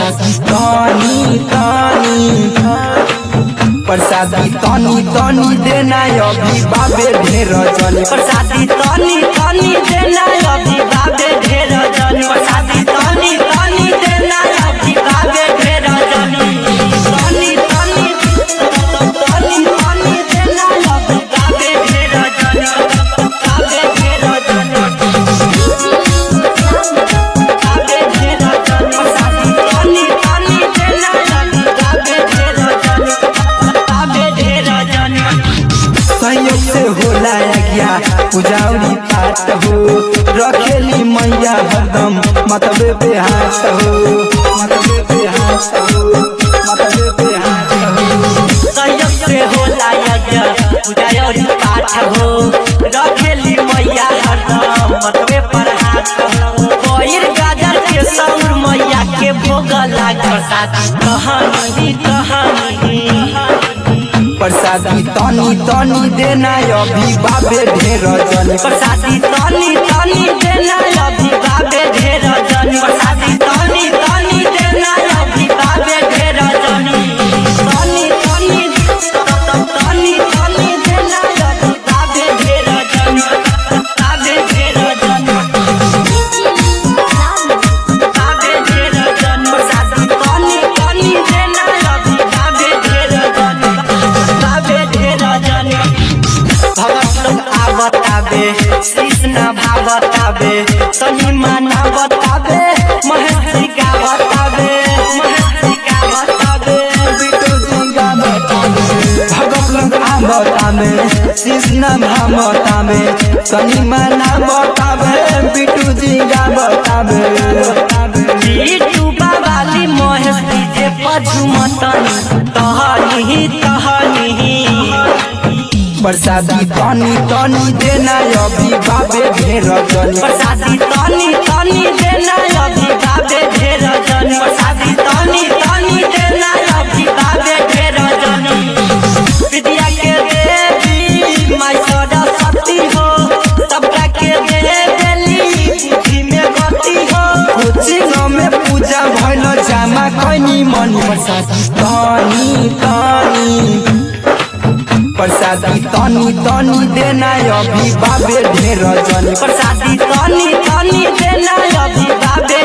प्रसादी तनी तनी प्रसादी तनी तनी देना अभी बाबे ढेर जनी प्रसादी तनी तनी देना अभी बाबे ढेर जनी प्रसादी तनी तनी देना अभी बाबे ढेर जनी तनी तनी तनी तनी देना अभी बाबे ढेर जनी बाबे ढेर जनी बाबे ढेर जनी प्रसादी तनी तनी देना अभी बाबे ढेर जनी बाबे ढेर जनी संयोग से होला गया पुजारी पाठ हो रखेली मैया हरदम मतबे पे हाथ हो मतबे पे हाथ हो मतबे पे हाथ हो संयोग से होला यज्ञ पूजा और पाठ हो रखेली मैया हरदम मतबे पर हाथ हो कोइर गाजर के सौर मैया के भोग लाग प्रसाद कहानी कहानी प्रसादी तनी तनी देना अभी बाबे ढेर जनी प्रसादी तनी तनी देना अभी बाबे ढेर जनी प्रसादी तनी तनी देना अभी बाबे ढेर जनी तनी तनी तनी तनी देना अभी बाबे ढेर जनी बाबे ढेर जनी बाबे ढेर जनी प्रसादी तनी तनी देना अभी बाबे ढेर जनी बाबे ढेर जनी भगत लोग आवताबे कृष्ण भावताबे सही माना बताबे महेश गावताबे महेश गावताबे भगत लोग आवता में कृष्ण भामता में सनी मना बतावे बिटू जी गावतावे बीटू बाबाली महेश डीजे पझुमतन तहनी तहनी प्रसादी तनी तनी देना अभी बाबे ढेर जनी प्रसादी तनी तनी देना अभी बाबे ढेर जनी प्रसादी तनी तनी देना अभी बाबे ढेर जनी विद्या के देवी माई सरस्वती हो सबका के दे देली बुद्धि में गति हो कोचिंग में पूजा भइल जामा कैनी मनी प्रसादी तनी तनी प्रसादी तनी तनी देना अभी बाबे ढेर जनी प्रसादी तनी तनी देना अभी बाबे